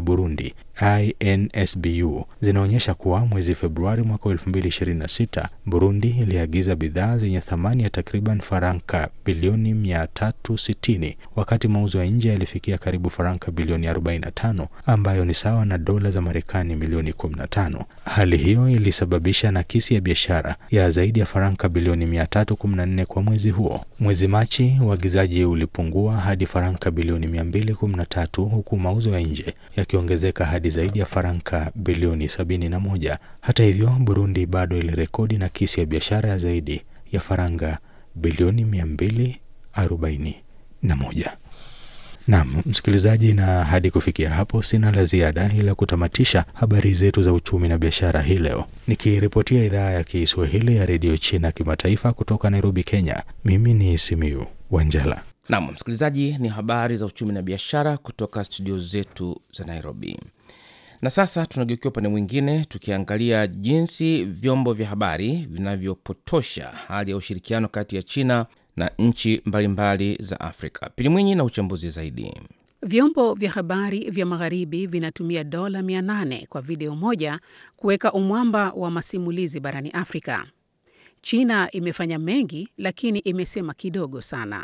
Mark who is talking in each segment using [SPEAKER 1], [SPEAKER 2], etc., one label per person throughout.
[SPEAKER 1] Burundi INSBU zinaonyesha kuwa mwezi Februari mwaka 2026 Burundi iliagiza bidhaa zenye thamani ya takriban faranka bilioni 360 wakati mauzo ya nje yalifikia karibu faranka bilioni 45 ambayo ni sawa na dola za Marekani milioni 15. Hali hiyo ilisababisha nakisi ya biashara ya zaidi ya faranka bilioni 314 kwa mwezi huo. Mwezi Machi uagizaji ulipungua hadi faranka bilioni 213 huku mauzo ya nje yakiongezeka hadi zaidi ya faranka bilioni 71. Hata hivyo, Burundi bado ilirekodi nakisi ya biashara ya zaidi ya faranga bilioni 241. Naam, msikilizaji, na hadi kufikia hapo sina la ziada ila kutamatisha habari zetu za uchumi na biashara hii leo, nikiripotia idhaa ya Kiswahili ya redio China kimataifa kutoka Nairobi, Kenya. Mimi ni Simiu Wanjala.
[SPEAKER 2] Naam, msikilizaji, ni habari za uchumi na biashara kutoka studio zetu za Nairobi. Na sasa tunageukia upande mwingine, tukiangalia jinsi vyombo vya habari vinavyopotosha hali ya ushirikiano kati ya China na nchi mbalimbali za Afrika. Pili Mwinyi na uchambuzi zaidi.
[SPEAKER 3] Vyombo vya habari vya magharibi vinatumia dola 800 kwa video moja kuweka umwamba wa masimulizi barani Afrika. China imefanya mengi, lakini imesema kidogo sana.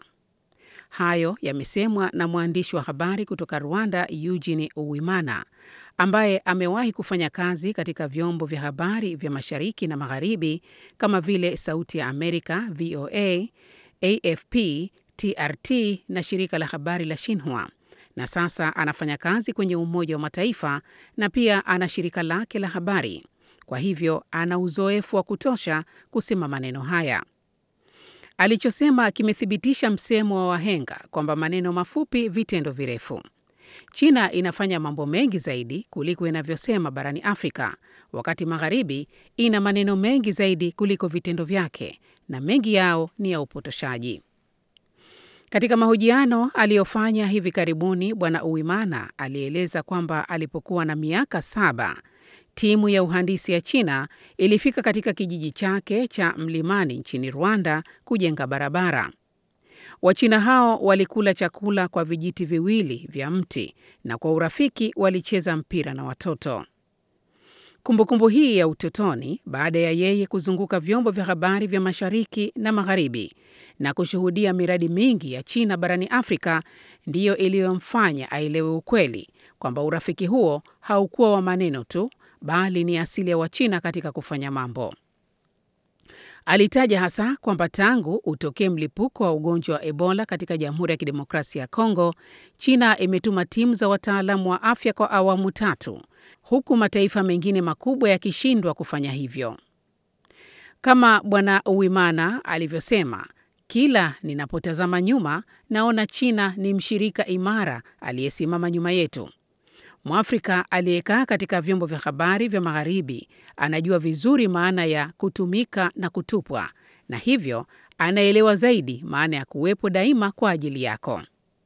[SPEAKER 3] Hayo yamesemwa na mwandishi wa habari kutoka Rwanda, Eugene Uwimana, ambaye amewahi kufanya kazi katika vyombo vya habari vya mashariki na magharibi kama vile Sauti ya Amerika, VOA, AFP, TRT na shirika la habari la Xinhua, na sasa anafanya kazi kwenye Umoja wa Mataifa na pia ana shirika lake la habari. Kwa hivyo ana uzoefu wa kutosha kusema maneno haya. Alichosema kimethibitisha msemo wa wahenga kwamba maneno mafupi, vitendo virefu. China inafanya mambo mengi zaidi kuliko inavyosema barani Afrika, wakati magharibi ina maneno mengi zaidi kuliko vitendo vyake, na mengi yao ni ya upotoshaji. Katika mahojiano aliyofanya hivi karibuni, Bwana Uwimana alieleza kwamba alipokuwa na miaka saba timu ya uhandisi ya China ilifika katika kijiji chake cha mlimani nchini Rwanda kujenga barabara. Wachina hao walikula chakula kwa vijiti viwili vya mti na kwa urafiki walicheza mpira na watoto. Kumbukumbu hii ya utotoni, baada ya yeye kuzunguka vyombo vya habari vya mashariki na magharibi na kushuhudia miradi mingi ya China barani Afrika, ndiyo iliyomfanya aelewe ukweli kwamba urafiki huo haukuwa wa maneno tu bali ni asili ya Wachina katika kufanya mambo. Alitaja hasa kwamba tangu utokee mlipuko wa ugonjwa wa Ebola katika Jamhuri ya Kidemokrasia ya Kongo, China imetuma timu za wataalamu wa afya kwa awamu tatu, huku mataifa mengine makubwa yakishindwa kufanya hivyo. Kama Bwana Uwimana alivyosema, kila ninapotazama nyuma naona China ni mshirika imara aliyesimama nyuma yetu. Mwafrika aliyekaa katika vyombo vya habari vya magharibi anajua vizuri maana ya kutumika na kutupwa, na hivyo anaelewa zaidi maana ya kuwepo daima kwa ajili yako.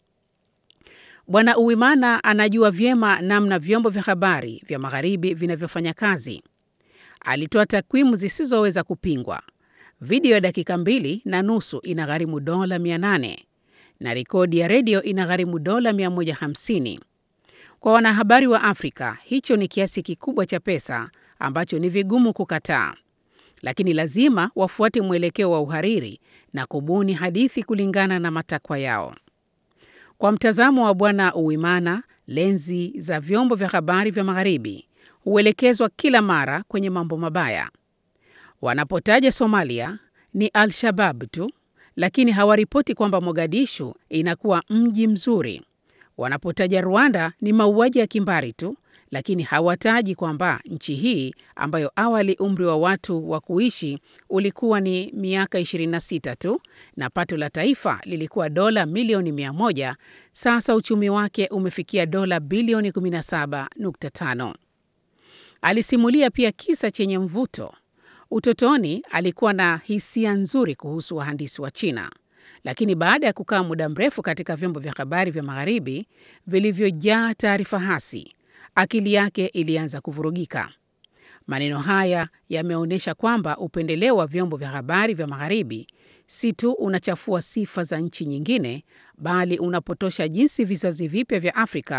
[SPEAKER 3] Bwana Uwimana anajua vyema namna vyombo vya habari vya magharibi vinavyofanya kazi. Alitoa takwimu zisizoweza kupingwa. Video ya dakika mbili na nusu inagharimu dola 800 na rekodi ya redio inagharimu dola 150. Kwa wanahabari wa Afrika, hicho ni kiasi kikubwa cha pesa ambacho ni vigumu kukataa, lakini lazima wafuate mwelekeo wa uhariri na kubuni hadithi kulingana na matakwa yao. Kwa mtazamo wa Bwana Uwimana, lenzi za vyombo vya habari vya magharibi huelekezwa kila mara kwenye mambo mabaya. Wanapotaja Somalia ni Al-Shabab tu, lakini hawaripoti kwamba Mogadishu inakuwa mji mzuri. Wanapotaja Rwanda ni mauaji ya kimbari tu, lakini hawataji kwamba nchi hii ambayo awali umri wa watu wa kuishi ulikuwa ni miaka 26 tu na pato la taifa lilikuwa dola milioni 100, sasa uchumi wake umefikia dola bilioni 17.5. Alisimulia pia kisa chenye mvuto. Utotoni alikuwa na hisia nzuri kuhusu wahandisi wa China, lakini baada ya kukaa muda mrefu katika vyombo vya habari vya magharibi vilivyojaa taarifa hasi, akili yake ilianza kuvurugika. Maneno haya yameonyesha kwamba upendeleo wa vyombo vya habari vya magharibi si tu unachafua sifa za nchi nyingine, bali unapotosha jinsi vizazi vipya vya Afrika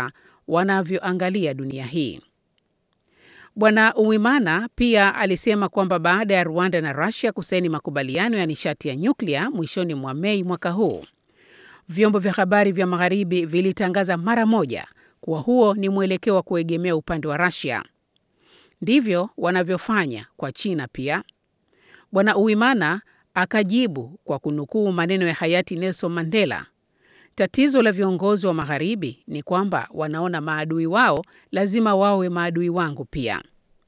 [SPEAKER 3] wanavyoangalia dunia hii. Bwana Uwimana pia alisema kwamba baada ya Rwanda na Russia kusaini makubaliano ya nishati ya nyuklia mwishoni mwa Mei mwaka huu, vyombo vya habari vya magharibi vilitangaza mara moja kuwa huo ni mwelekeo wa kuegemea upande wa Russia. Ndivyo wanavyofanya kwa China pia. Bwana Uwimana akajibu kwa kunukuu maneno ya hayati Nelson Mandela, tatizo la viongozi wa magharibi ni kwamba wanaona maadui wao lazima wawe maadui wangu pia.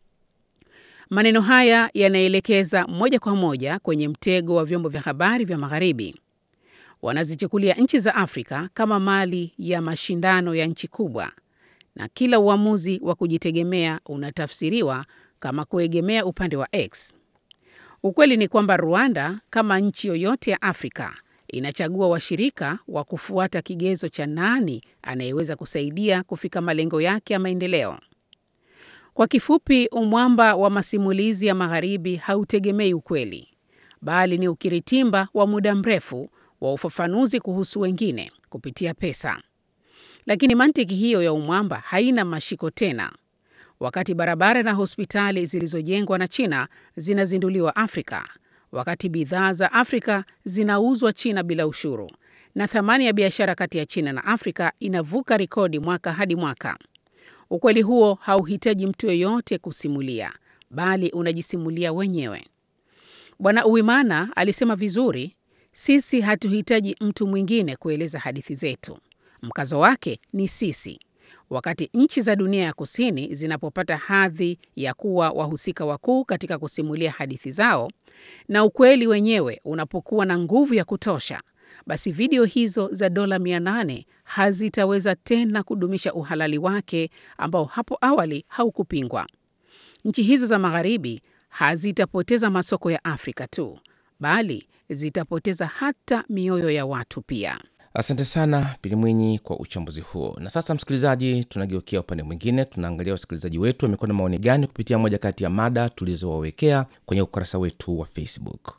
[SPEAKER 3] Maneno haya yanaelekeza moja kwa moja kwenye mtego wa vyombo vya habari vya magharibi. Wanazichukulia nchi za Afrika kama mali ya mashindano ya nchi kubwa, na kila uamuzi wa kujitegemea unatafsiriwa kama kuegemea upande wa X. Ukweli ni kwamba Rwanda kama nchi yoyote ya Afrika inachagua washirika wa kufuata kigezo cha nani anayeweza kusaidia kufika malengo yake ya maendeleo. Kwa kifupi, umwamba wa masimulizi ya magharibi hautegemei ukweli, bali ni ukiritimba wa muda mrefu wa ufafanuzi kuhusu wengine kupitia pesa. Lakini mantiki hiyo ya umwamba haina mashiko tena. Wakati barabara na hospitali zilizojengwa na China zinazinduliwa Afrika, wakati bidhaa za Afrika zinauzwa China bila ushuru, na thamani ya biashara kati ya China na Afrika inavuka rekodi mwaka hadi mwaka. Ukweli huo hauhitaji mtu yeyote kusimulia, bali unajisimulia wenyewe. Bwana Uwimana alisema vizuri, sisi hatuhitaji mtu mwingine kueleza hadithi zetu. Mkazo wake ni sisi. Wakati nchi za dunia ya kusini zinapopata hadhi ya kuwa wahusika wakuu katika kusimulia hadithi zao na ukweli wenyewe unapokuwa na nguvu ya kutosha, basi video hizo za dola 800 hazitaweza tena kudumisha uhalali wake ambao hapo awali haukupingwa. Nchi hizo za magharibi hazitapoteza masoko ya Afrika tu, bali zitapoteza hata mioyo ya watu pia.
[SPEAKER 2] Asante sana Pili Mwinyi kwa uchambuzi huo. Na sasa, msikilizaji, tunageukia upande mwingine. Tunaangalia wasikilizaji wetu wamekuwa na maoni gani kupitia moja kati ya mada tulizowawekea kwenye ukurasa wetu wa Facebook.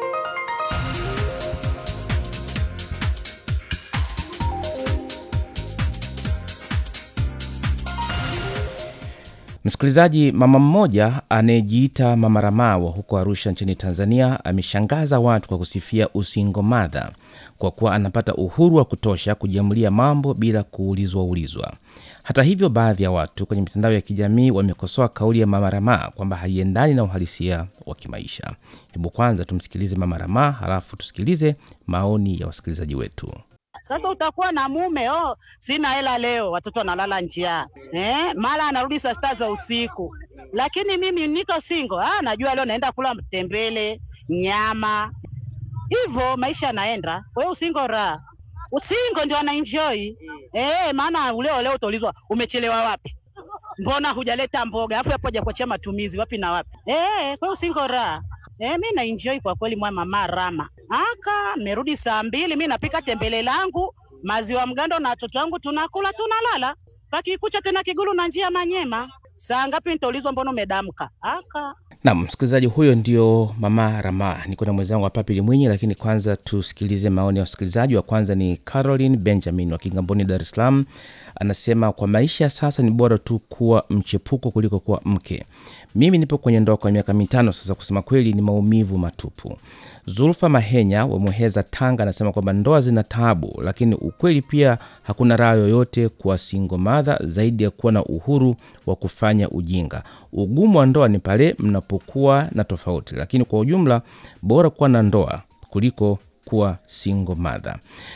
[SPEAKER 2] Msikilizaji, mama mmoja anayejiita Mama Ramawa huko Arusha nchini Tanzania ameshangaza watu kwa kusifia usingo madha kwa kuwa anapata uhuru wa kutosha kujiamulia mambo bila kuulizwa ulizwa. Hata hivyo, baadhi ya watu kwenye mitandao ya kijamii wamekosoa kauli ya Mama Ramaa kwamba haiendani na uhalisia wa kimaisha. Hebu kwanza tumsikilize Mama Ramaa, halafu tusikilize maoni ya wasikilizaji wetu.
[SPEAKER 4] Sasa utakuwa na mume oh, sina hela leo, watoto wanalala njaa eh, mara anarudi saa sita za usiku, lakini mimi niko single. Ah, najua leo naenda kula mtembele, nyama, hivyo maisha yanaenda. Kwa hiyo usingo raha, usingo ndio anaenjoy eh, maana leo leo utaulizwa umechelewa wapi, mbona hujaleta mboga, afu hapo hajakuachia matumizi wapi na wapi eh, kwa hiyo usingo raha. Eh, mi na enjoy kwa kweli mwa mama Rama. Aka merudi saa mbili, mi napika tembele langu, maziwa mgando na watoto wangu tunakula tunalala. Pakikucha tena Kigulu na njia Manyema. Saa ngapi nitaulizwa mbona umedamka? Aka
[SPEAKER 2] Nam msikilizaji huyo ndio Mama Rama. Niko na mwenzangu hapa Pili Mwinyi, lakini kwanza tusikilize maoni ya wasikilizaji. Wa kwanza ni Caroline Benjamin wa Kigamboni, Dar es Salaam. Anasema kwa maisha ya sasa ni bora tu kuwa mchepuko kuliko kuwa mke. Mimi nipo kwenye ndoa kwa miaka mitano sasa, kusema kweli ni maumivu matupu. Zulfa Mahenya wa Muheza, Tanga, anasema kwamba ndoa zina taabu, lakini ukweli pia hakuna raha yoyote kwa single mother zaidi ya kuwa na uhuru wa kufanya ujinga. Ugumu wa ndoa ni pale mnapokuwa na tofauti, lakini kwa ujumla bora kuwa na ndoa kuliko kuwa single mother.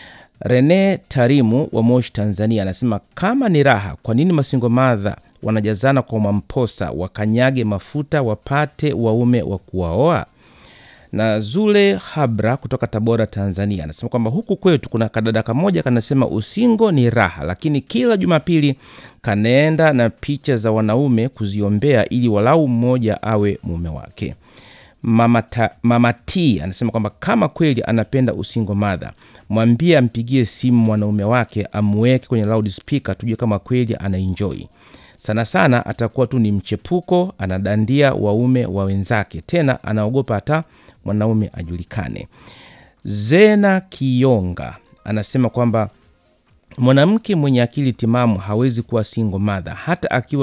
[SPEAKER 2] Rene Tarimu wa Moshi, Tanzania, anasema kama ni raha, kwa nini masingo madha wanajazana kwa mamposa, wakanyage mafuta wapate waume wa kuwaoa? Na Zule Habra kutoka Tabora, Tanzania, anasema kwamba huku kwetu kuna kadada kamoja kanasema usingo ni raha, lakini kila Jumapili kanaenda na picha za wanaume kuziombea ili walau mmoja awe mume wake. Mama, ta, Mama T anasema kwamba kama kweli anapenda usingo madha, mwambie ampigie simu mwanaume wake amweke kwenye loudspeaker, tujue kama kweli anaenjoy. Sana sana atakuwa tu ni mchepuko, anadandia waume wa wenzake, tena anaogopa hata mwanaume ajulikane. Zena Kionga anasema kwamba mwanamke mwenye akili timamu hawezi kuwa single mother hata akiwa